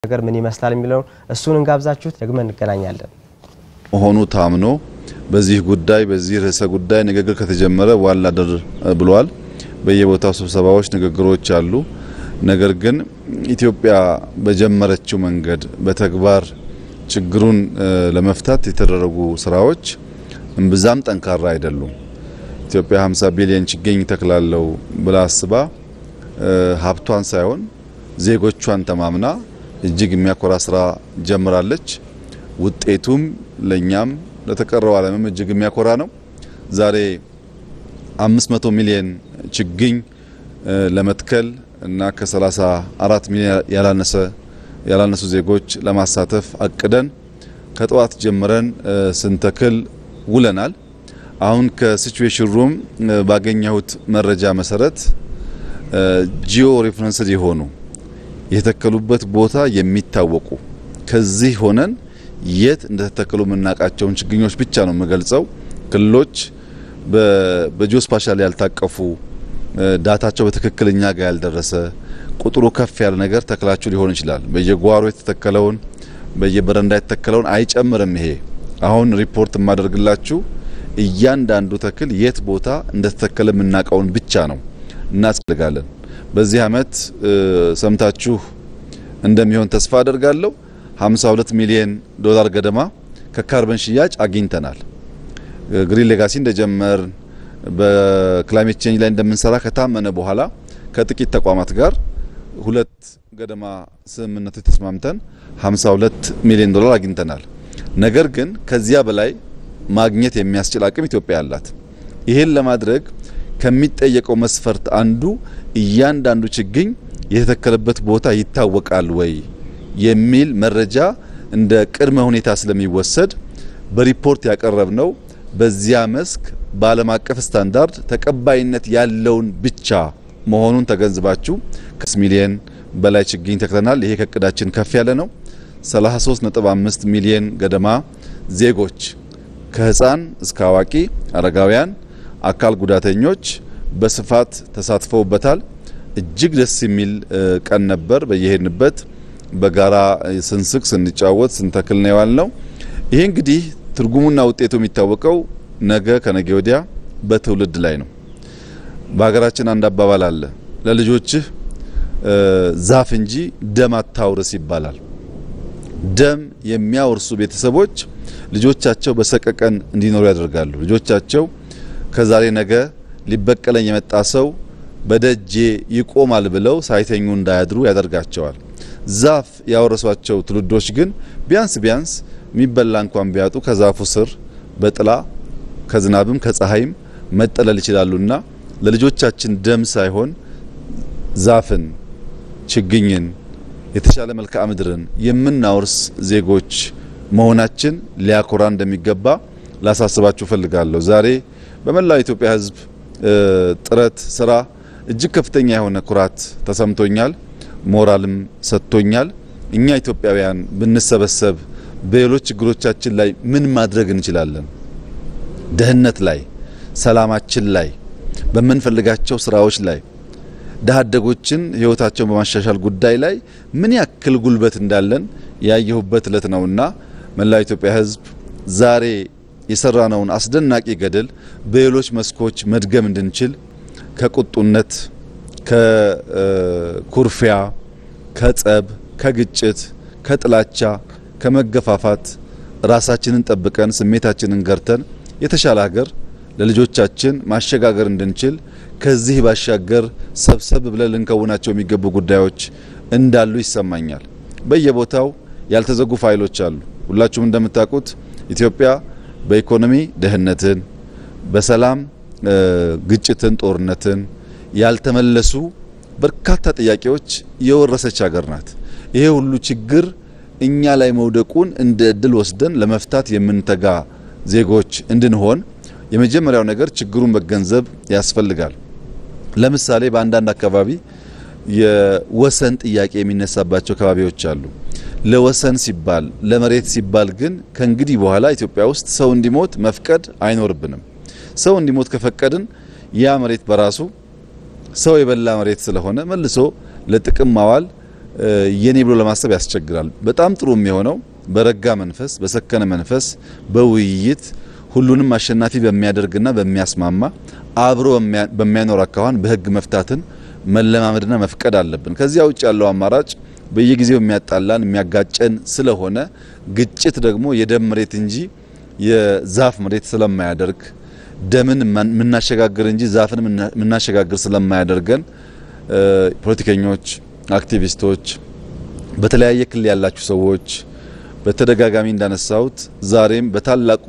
ነገር ምን ይመስላል የሚለውን እሱን እንጋብዛችሁት ደግመን እንገናኛለን። መሆኑ ታምኖ በዚህ ጉዳይ በዚህ ርዕሰ ጉዳይ ንግግር ከተጀመረ ዋላ ድር ብሏል። በየቦታው ስብሰባዎች፣ ንግግሮች አሉ። ነገር ግን ኢትዮጵያ በጀመረችው መንገድ በተግባር ችግሩን ለመፍታት የተደረጉ ስራዎች እምብዛም ጠንካራ አይደሉም። ኢትዮጵያ 50 ቢሊዮን ችግኝ ተክላለው ብላ አስባ ሀብቷን ሳይሆን ዜጎቿን ተማምና እጅግ የሚያኮራ ስራ ጀምራለች። ውጤቱም ለኛም ለተቀረው ዓለምም እጅግ የሚያኮራ ነው። ዛሬ 500 ሚሊዮን ችግኝ ለመትከል እና ከ34 ሚሊዮን ያላነሰ ያላነሱ ዜጎች ለማሳተፍ አቅደን ከጠዋት ጀምረን ስንተክል ውለናል። አሁን ከሲቹዌሽን ሩም ባገኘሁት መረጃ መሰረት ጂኦ ሬፈረንስድ የሆኑ የተተከሉበት ቦታ የሚታወቁ ከዚህ ሆነን የት እንደተተከሉ የምናውቃቸውን ችግኞች ብቻ ነው የምገልጸው። ክልሎች በጂኦስፓሻል ያልታቀፉ ዳታቸው በትክክለኛ ጋር ያልደረሰ ቁጥሩ ከፍ ያለ ነገር ተክላችሁ ሊሆን ይችላል። በየጓሮ የተተከለውን በየበረንዳ የተተከለውን አይጨምርም። ይሄ አሁን ሪፖርት የማደርግላችሁ እያንዳንዱ ተክል የት ቦታ እንደተተከለ የምናውቀውን ብቻ ነው እናስፈልጋለን። በዚህ አመት ሰምታችሁ እንደሚሆን ተስፋ አደርጋለሁ። 52 ሚሊዮን ዶላር ገደማ ከካርበን ሽያጭ አግኝተናል። ግሪን ሌጋሲ እንደጀመርን በክላይሜት ቼንጅ ላይ እንደምንሰራ ከታመነ በኋላ ከጥቂት ተቋማት ጋር ሁለት ገደማ ስምምነቶች ተስማምተን 52 ሚሊዮን ዶላር አግኝተናል። ነገር ግን ከዚያ በላይ ማግኘት የሚያስችል አቅም ኢትዮጵያ አላት። ይህን ለማድረግ ከሚጠየቀው መስፈርት አንዱ እያንዳንዱ ችግኝ የተተከለበት ቦታ ይታወቃል ወይ የሚል መረጃ እንደ ቅድመ ሁኔታ ስለሚወሰድ በሪፖርት ያቀረብነው በዚያ መስክ በዓለም አቀፍ ስታንዳርድ ተቀባይነት ያለውን ብቻ መሆኑን ተገንዝባችሁ ከ ሚሊየን በላይ ችግኝ ተክለናል። ይሄ ከእቅዳችን ከፍ ያለ ነው። 33.5 ሚሊየን ገደማ ዜጎች ከህፃን እስከ አዋቂ፣ አረጋውያን፣ አካል ጉዳተኞች በስፋት ተሳትፈውበታል። እጅግ ደስ የሚል ቀን ነበር። በየሄድንበት በጋራ ስንስቅ፣ ስንጫወት፣ ስንተክል ነው የዋልነው። ይሄ እንግዲህ ትርጉሙና ውጤቱ የሚታወቀው ነገ ከነገ ወዲያ በትውልድ ላይ ነው። በሀገራችን አንድ አባባል አለ፣ ለልጆችህ ዛፍ እንጂ ደም አታውርስ ይባላል። ደም የሚያወርሱ ቤተሰቦች ልጆቻቸው በሰቀቀን እንዲኖሩ ያደርጋሉ። ልጆቻቸው ከዛሬ ነገ ሊበቀለኝ የመጣ ሰው በደጄ ይቆማል ብለው ሳይተኙ እንዳያድሩ ያደርጋቸዋል። ዛፍ ያወረሷቸው ትውልዶች ግን ቢያንስ ቢያንስ የሚበላ እንኳን ቢያጡ ከዛፉ ስር በጥላ ከዝናብም ከፀሐይም መጠለል ይችላሉና ለልጆቻችን ደም ሳይሆን ዛፍን፣ ችግኝን፣ የተሻለ መልክዓ ምድርን የምናወርስ ዜጎች መሆናችን ሊያኮራ እንደሚገባ ላሳስባችሁ ፈልጋለሁ። ዛሬ በመላው ኢትዮጵያ ሕዝብ ጥረት ስራ እጅግ ከፍተኛ የሆነ ኩራት ተሰምቶኛል፣ ሞራልም ሰጥቶኛል። እኛ ኢትዮጵያውያን ብንሰበሰብ በሌሎች ችግሮቻችን ላይ ምን ማድረግ እንችላለን? ደህንነት ላይ፣ ሰላማችን ላይ፣ በምንፈልጋቸው ስራዎች ላይ ድሀ አደጎችን ህይወታቸውን በማሻሻል ጉዳይ ላይ ምን ያክል ጉልበት እንዳለን ያየሁበት እለት ነውና መላው ኢትዮጵያ ህዝብ ዛሬ የሰራነውን አስደናቂ ገድል በሌሎች መስኮች መድገም እንድንችል ከቁጡነት፣ ከኩርፊያ፣ ከጸብ፣ ከግጭት፣ ከጥላቻ፣ ከመገፋፋት ራሳችንን ጠብቀን ስሜታችንን ገርተን የተሻለ ሀገር ለልጆቻችን ማሸጋገር እንድንችል ከዚህ ባሻገር ሰብሰብ ብለን ልንከውናቸው የሚገቡ ጉዳዮች እንዳሉ ይሰማኛል። በየቦታው ያልተዘጉ ፋይሎች አሉ። ሁላችሁም እንደምታውቁት ኢትዮጵያ በኢኮኖሚ ድህነትን፣ በሰላም ግጭትን፣ ጦርነትን ያልተመለሱ በርካታ ጥያቄዎች የወረሰች ሀገር ናት። ይሄ ሁሉ ችግር እኛ ላይ መውደቁን እንደ እድል ወስደን ለመፍታት የምንተጋ ዜጎች እንድንሆን የመጀመሪያው ነገር ችግሩን መገንዘብ ያስፈልጋል። ለምሳሌ በአንዳንድ አካባቢ የወሰን ጥያቄ የሚነሳባቸው አካባቢዎች አሉ። ለወሰን ሲባል ለመሬት ሲባል ግን ከእንግዲህ በኋላ ኢትዮጵያ ውስጥ ሰው እንዲሞት መፍቀድ አይኖርብንም። ሰው እንዲሞት ከፈቀድን ያ መሬት በራሱ ሰው የበላ መሬት ስለሆነ መልሶ ለጥቅም ማዋል የኔ ብሎ ለማሰብ ያስቸግራል። በጣም ጥሩ የሚሆነው በረጋ መንፈስ፣ በሰከነ መንፈስ፣ በውይይት ሁሉንም አሸናፊ በሚያደርግና በሚያስማማ አብሮ በሚያኖር አካኋን በህግ መፍታትን መለማመድና መፍቀድ አለብን። ከዚያ ውጭ ያለው አማራጭ በየጊዜው የሚያጣላን የሚያጋጨን ስለሆነ ግጭት ደግሞ የደም መሬት እንጂ የዛፍ መሬት ስለማያደርግ ደምን የምናሸጋግር እንጂ ዛፍን የምናሸጋግር ስለማያደርገን ፖለቲከኞች፣ አክቲቪስቶች፣ በተለያየ ክልል ያላችሁ ሰዎች በተደጋጋሚ እንዳነሳሁት ዛሬም በታላቁ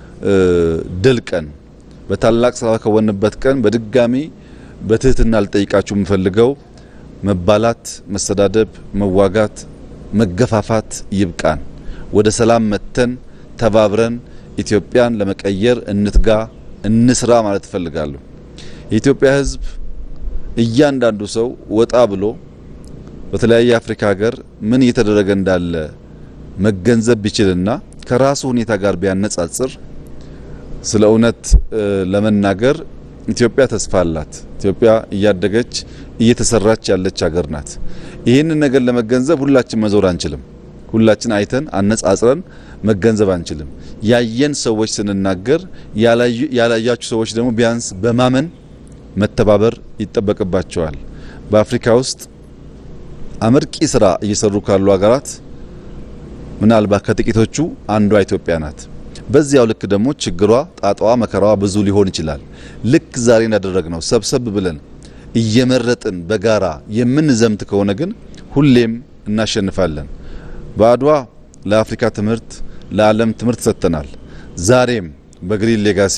ድል ቀን በታላቅ ስራ ከወንበት ቀን በድጋሚ በትህትና ልጠይቃችሁ የምፈልገው መባላት፣ መሰዳደብ፣ መዋጋት፣ መገፋፋት ይብቃን። ወደ ሰላም መተን ተባብረን ኢትዮጵያን ለመቀየር እንትጋ፣ እንስራ ማለት እፈልጋለሁ። የኢትዮጵያ ሕዝብ እያንዳንዱ ሰው ወጣ ብሎ በተለያየ የአፍሪካ ሀገር ምን እየተደረገ እንዳለ መገንዘብ ቢችልና ከራሱ ሁኔታ ጋር ቢያነጻጽር ስለ እውነት ለመናገር ኢትዮጵያ ተስፋ አላት። ኢትዮጵያ እያደገች እየተሰራች ያለች ሀገር ናት። ይህንን ነገር ለመገንዘብ ሁላችን መዞር አንችልም። ሁላችን አይተን አነጻጽረን መገንዘብ አንችልም። ያየን ሰዎች ስንናገር፣ ያላያችሁ ሰዎች ደግሞ ቢያንስ በማመን መተባበር ይጠበቅባቸዋል። በአፍሪካ ውስጥ አመርቂ ስራ እየሰሩ ካሉ ሀገራት ምናልባት ከጥቂቶቹ አንዷ ኢትዮጵያ ናት። በዚያው ልክ ደግሞ ችግሯ፣ ጣጣዋ፣ መከራዋ ብዙ ሊሆን ይችላል። ልክ ዛሬ እንዳደረግነው ሰብሰብ ብለን እየመረጥን በጋራ የምንዘምት ከሆነ ግን ሁሌም እናሸንፋለን። በአድዋ ለአፍሪካ ትምህርት፣ ለዓለም ትምህርት ሰጥተናል። ዛሬም በግሪን ሌጋሲ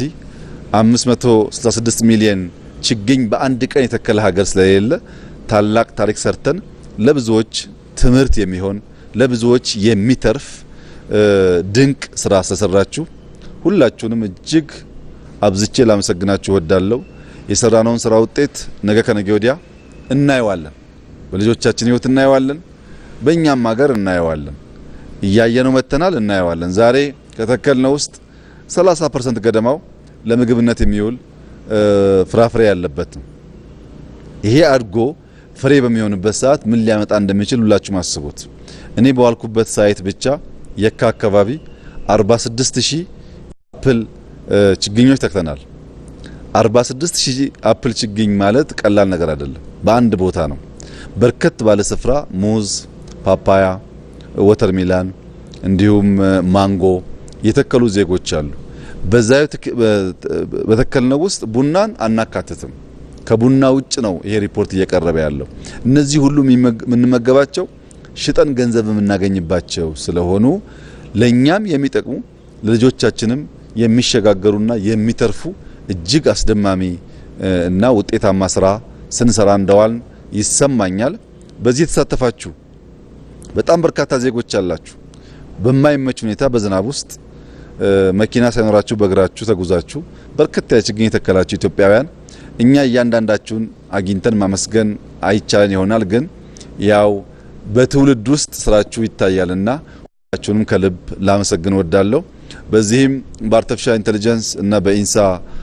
566 ሚሊዮን ችግኝ በአንድ ቀን የተከለ ሀገር ስለሌለ ታላቅ ታሪክ ሰርተን ለብዙዎች ትምህርት የሚሆን ለብዙዎች የሚተርፍ ድንቅ ስራ ስለሰራችሁ ሁላችሁንም እጅግ አብዝቼ ላመሰግናችሁ እወዳለሁ። የሰራነውን ስራ ውጤት ነገ ከነገ ወዲያ እናየዋለን። በልጆቻችን ህይወት እናየዋለን። በእኛም ሀገር እናየዋለን። እያየነው መጥተናል፣ እናየዋለን። ዛሬ ከተከልነው ውስጥ 30% ገደማው ለምግብነት የሚውል ፍራፍሬ ያለበት ነው። ይሄ አድጎ ፍሬ በሚሆንበት ሰዓት ምን ሊያመጣ እንደሚችል ሁላችሁም አስቡት። እኔ በዋልኩበት ሳይት ብቻ የካ አካባቢ 46000 አፕል ችግኞች ተክተናል። 46000 አፕል ችግኝ ማለት ቀላል ነገር አይደለም። በአንድ ቦታ ነው። በርከት ባለ ስፍራ ሙዝ፣ ፓፓያ፣ ወተርሚላን እንዲሁም ማንጎ የተከሉ ዜጎች አሉ። በዛው በተከልነው ውስጥ ቡናን አናካትትም። ከቡና ውጭ ነው ይሄ ሪፖርት እየቀረበ ያለው። እነዚህ ሁሉ የምንመገባቸው ሽጠን ገንዘብ የምናገኝባቸው ስለሆኑ ለእኛም የሚጠቅሙ ለልጆቻችንም የሚሸጋገሩና የሚተርፉ እጅግ አስደማሚ እና ውጤታማ ስራ ስንሰራ እንደዋልን ይሰማኛል። በዚህ የተሳተፋችሁ በጣም በርካታ ዜጎች አላችሁ። በማይመች ሁኔታ በዝናብ ውስጥ መኪና ሳይኖራችሁ በእግራችሁ ተጉዛችሁ በርከት ያለ ችግኝ የተከላችሁ ኢትዮጵያውያን እኛ እያንዳንዳችሁን አግኝተን ማመስገን አይቻለን ይሆናል ግን ያው በትውልድ ውስጥ ስራችሁ ይታያልና ሁላችሁንም ከልብ ላመሰግን ወዳለሁ። በዚህም በአርቲፊሻል ኢንቴሊጀንስ እና በኢንሳ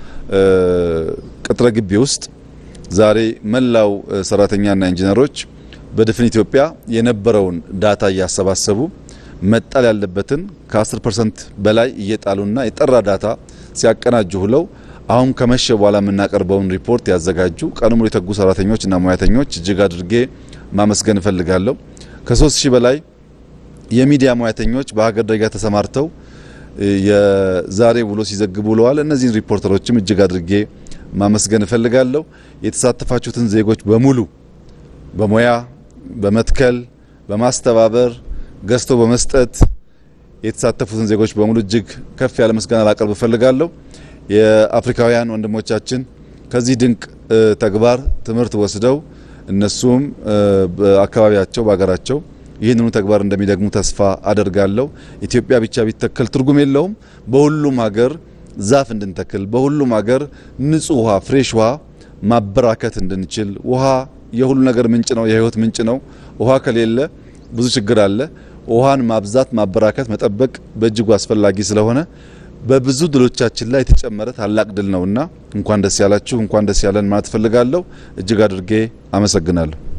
ቅጥረ ግቢ ውስጥ ዛሬ መላው ሰራተኛና ኢንጂነሮች በድፍን ኢትዮጵያ የነበረውን ዳታ እያሰባሰቡ መጣል ያለበትን ከ10% በላይ እየጣሉና የጠራ ዳታ ሲያቀናጁ ሁለው አሁን ከመሸ በኋላ የምናቀርበውን ሪፖርት ያዘጋጁ ቀኑ ሙሉ የተጉ ሰራተኞችና ሙያተኞች እጅግ አድርጌ ማመስገን እፈልጋለሁ። ከሶስት ሺህ በላይ የሚዲያ ሙያተኞች በሀገር ደረጃ ተሰማርተው የዛሬ ውሎ ሲዘግቡ ውለዋል። እነዚህን ሪፖርተሮችም እጅግ አድርጌ ማመስገን እፈልጋለሁ። የተሳተፋችሁትን ዜጎች በሙሉ በሙያ በመትከል በማስተባበር ገዝቶ በመስጠት የተሳተፉትን ዜጎች በሙሉ እጅግ ከፍ ያለ ምስጋና ላቀርብ እፈልጋለሁ። የአፍሪካውያን ወንድሞቻችን ከዚህ ድንቅ ተግባር ትምህርት ወስደው እነሱም በአካባቢያቸው በሀገራቸው ይህንኑ ተግባር እንደሚደግሙ ተስፋ አደርጋለሁ። ኢትዮጵያ ብቻ ቢተከል ትርጉም የለውም። በሁሉም ሀገር ዛፍ እንድንተክል፣ በሁሉም ሀገር ንጹህ ውሃ ፍሬሽ ውሃ ማበራከት እንድንችል። ውሃ የሁሉ ነገር ምንጭ ነው፣ የህይወት ምንጭ ነው። ውሃ ከሌለ ብዙ ችግር አለ። ውሃን ማብዛት፣ ማበራከት፣ መጠበቅ በእጅጉ አስፈላጊ ስለሆነ በብዙ ድሎቻችን ላይ የተጨመረ ታላቅ ድል ነውና እንኳን ደስ ያላችሁ፣ እንኳን ደስ ያለን ማለት እፈልጋለሁ። እጅግ አድርጌ አመሰግናለሁ።